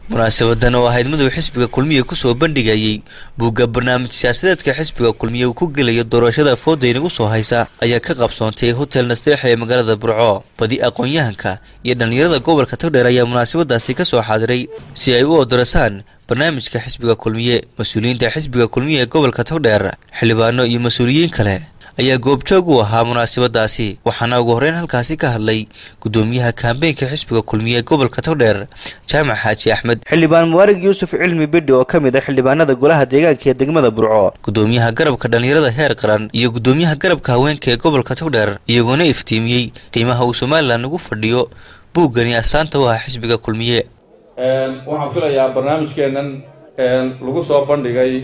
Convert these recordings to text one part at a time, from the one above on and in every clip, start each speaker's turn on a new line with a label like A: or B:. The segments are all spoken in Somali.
A: munaasabadan oo ahayd mid uu xisbiga kulmiye kusoo bandhigayey buugga barnaamij siyaasadeedka xisbiga kulmiye uu ku gelayo doorashada fooda inagu soo haysa ayaa ka qabsoontay hotel nasteexa ee magaalada burco badi aqoon-yahanka iyo dhallinyarada gobolka togdheer ayaa munaasabadaasi ka soo xaadiray si ay u odorasaan barnaamijka xisbiga kulmiye mas-uuliyiinta xisbiga kulmiye ee gobolka togdheer xildhibaano iyo mas-uuliyiin kale ayaa goobjoog u ahaa munaasabadaasi waxaana ugu horreyn halkaasi ka hadlay gudoomiyaha kaambeynka xisbiga kulmiye ee gobolka togdheer jaamac xaaji axmed xildhibaan muwaarig yuusuf cilmi bidhi oo ka mid ah xildhibaanada golaha deegaanka ee degmada burco gudoomiyaha garabka dhallinyarada heer qaran iyo gudoomiyaha garabka haweenka ee gobolka togdheer iyagoona iftiimiyey qiimaha uu somalilan ugu fadhiyo buuggani asaanta u ah xisbiga kulmiye
B: waxaan filayaa barnaamijkeennan lagu soo bandhigay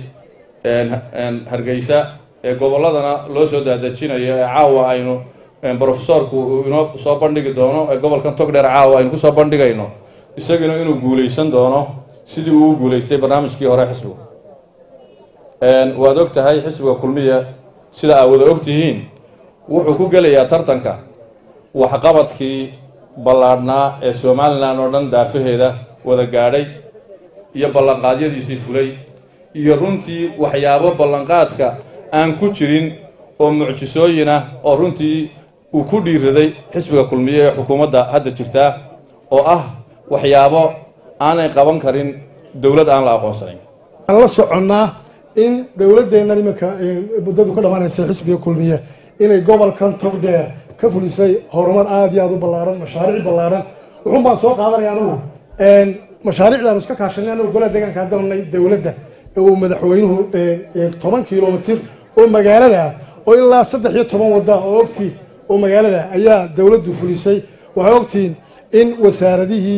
B: hargeysa ee gobolladana loo soo daadejinayo ee caawa aynu brofesorku uu inoo soo bandhigi doono ee gobolkan togdheer caawa aynu kusoo bandhigayno isaguna inuu guulaysan doono sidii uu u guulaystay barnaamijkii hore xisbigu waad og tahay xisbiga kulmiya sida aad wada og tihiin wuxuu ku gelayaa tartanka waxqabadkii ballaadhnaa ee somalilan oo dhan daafaheeda wada gaadhay iyo ballanqaadyadiisii fulay iyo runtii waxyaabo ballanqaadka aan ku jirin oo mucjisooyin ah oo runtii uu ku dhiiraday xisbiga kulmiye ee xukuumadda hadda jirtaa oo ah waxyaabo aanay qaban karin dowlad aan la aqoonsanayn
C: aan la soconnaa in dowladdeennan iminka muddadu ka dhammaanaysa xisbiga kulmiye inay gobolkan togdheer ka fulisay horumar aada iyo aada u ballaaran mashaariic ballaaran wuxuun baan soo qaadanaya anugu mashaariicdaanu iska kaashanay anugu golaha deegaanka haddanay dowladda uu madaxweynuhu toban kilomitir oo magaalada ah oo ilaa saddex iyo toban wadda oo ogtii oo magaalada ayaa dowladdu fulisay waxay ogtihiin in wasaaradihii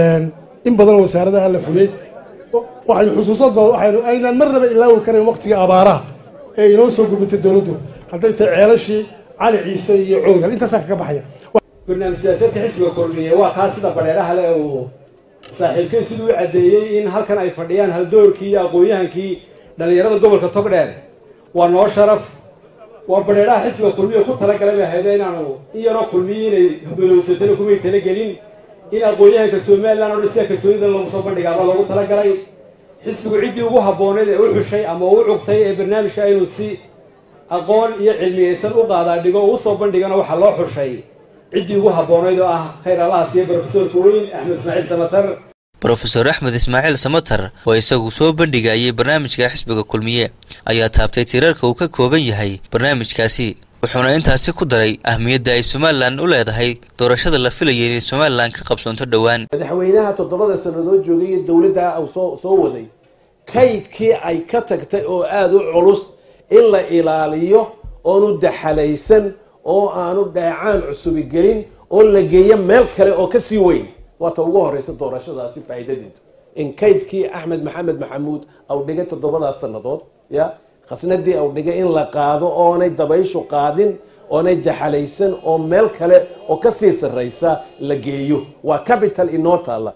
C: in badanoo wasaaradaha la fuliyey waxay xusuusada waxaynu aynaan marnaba ilaawi karayn waqtigii abaaraha ee inoo soo gurbatay dowladdu hadday tahay ceelashii cali ciise iyo cowdal intaasaa kaga baxaya
D: barnaamij siyaasadka xisbiga kulmiye waa kaa sida badheeraha le uu saaxiibkay siduu u caddeeyey in halkan ay fadhiyaan haldoorkii iyo aqoon-yahankii dhallinyarada gobolka togdheer waa noo sharaf waa badheeraha xisbiga kulmiya ku talagalay bay hayde inaanu in yaroo kulmiye inay badowsatana kumay talagelin in aqoon-yahanka somalilan oo dhan sida kalsoonida lagu soo bandhigaaba loogu talagalay xisbigu ciddii ugu habbooneyd ee u xushay ama u cugtay ee barnaamijka inuu si aqoon iyo cilmiyaysan u qaadaa dhigo o usoo bandhigana waxaa loo xushay ciddii ugu habboonayd oo ah khayr allaha siiya brofesorka weyn axmed ismaaciil samatar
A: brofeor axmed ismaaciil samatar oo isagu soo bandhigayay barnaamijka xisbiga kulmiye ayaa taabtay tiirarka uu ka kooban yahay barnaamijkaasi wuxuuna intaasi ku daray ahmiyadda ay somalilan u leedahay doorashada la filayay inay somalilan ka qabsoonto dhowaan
E: madaxweynaha toddobada sannadood joogay iyo dowladda uu soo soo waday kaydkii ay ka tagtay oo aada u culus in la ilaaliyo oonu daxalaysan oo aanu dheecaan cusubi gelin oo la geeyo meel kale oo ka sii weyn waata ugu horeysa doorashadaasi faa'iidadeedu in kaydkii axmed maxamed maxamuud au dhigay toddobadaas sannadood ya khasnadii au dhigay in la qaado oonay dabayshu qaadin oonay daxalaysan oo meel kale oo kasii sarreysa la geeyo waa capital inoo taalla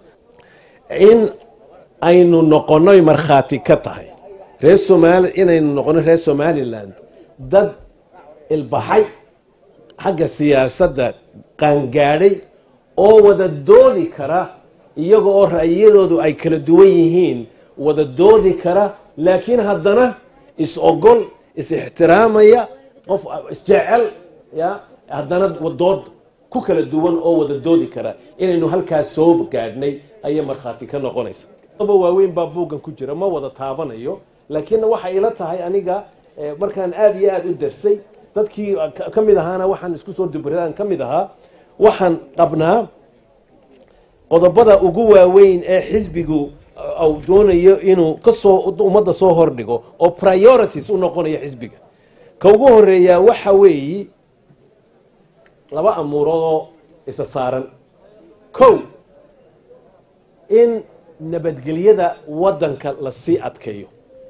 E: in aynu noqonoy markhaati ka tahay reer somaali inaynu noqono reer somaliland dad ilbaxay xagga siyaasadda qaangaadhay oo wada doodi kara iyaga oo ra'yadoodu ay kala duwan yihiin wada doodi kara laakiin haddana is ogol is ixtiraamaya qof isjecel ya haddana dood ku kala duwan oo wada doodi kara inaynu halkaas soo gaadhnay ayay markhaati ka noqonaysa aba waaweyn baa buuggan ku jira ma wada taabanayo laakiinna waxay ila tahay aniga markaan aada iyo aada u darsay dadkii ka mid ahaana waxaan isku soo dubradaan ka mid ahaa waxaan qabnaa qodobada ugu waaweyn ee xisbigu uu doonayo inuu kasoo ummadda soo hordhigo oo priorities u noqonaya xisbiga ka ugu horeeyaa waxa weeyi laba amuurood oo isa saaran kow in nabadgelyada waddanka lasii adkeeyo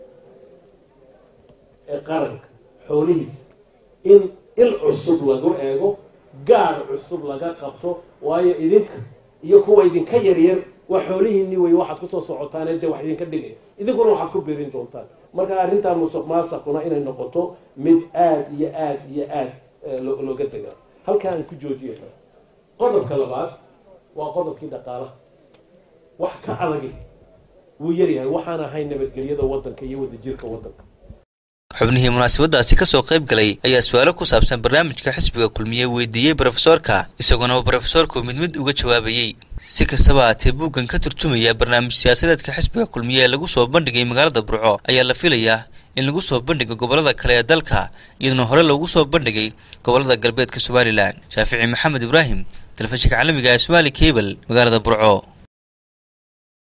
E: ee qaranka xoolihiisa in il cusub lagu eego gaadh cusub laga qabto waayo idinka iyo kuwa idinka yaryar waa xoolihiinni wey waxaad kusoo socotaane dee wax idinka dhigaya idinkuna waxaad ku birin doontaan marka arrintaa musuq maasaquna inay noqoto mid aada iyo aada iyo aada looga degaa halka aan ku joojiya qodobka labaad waa qodobkii dhaqaalaha wax ka adagi wuu yaryahay waxaan ahayn nabadgelyada waddanka iyo wadajirka waddanka
A: xubnihii munaasabadaasi kasoo qayb galay ayaa su-aalo ku saabsan barnaamijka xisbiga kulmiye weydiiyey brofesoorka isagoona brofesoorku mid mid uga jawaabayey si kastaba haatee buuggan ka turjumaya barnaamij siyaasadeedka xisbiga kulmiye ee lagu soo bandhigay magaalada burco ayaa la filayaa in lagu soo bandhigo gobolada kale ee dalka iyadoona hore loogu soo bandhigay gobolada galbeedka somalilan shaafici maxamed ibraahim telefishinka caalamiga ee somaali cable magaalada burco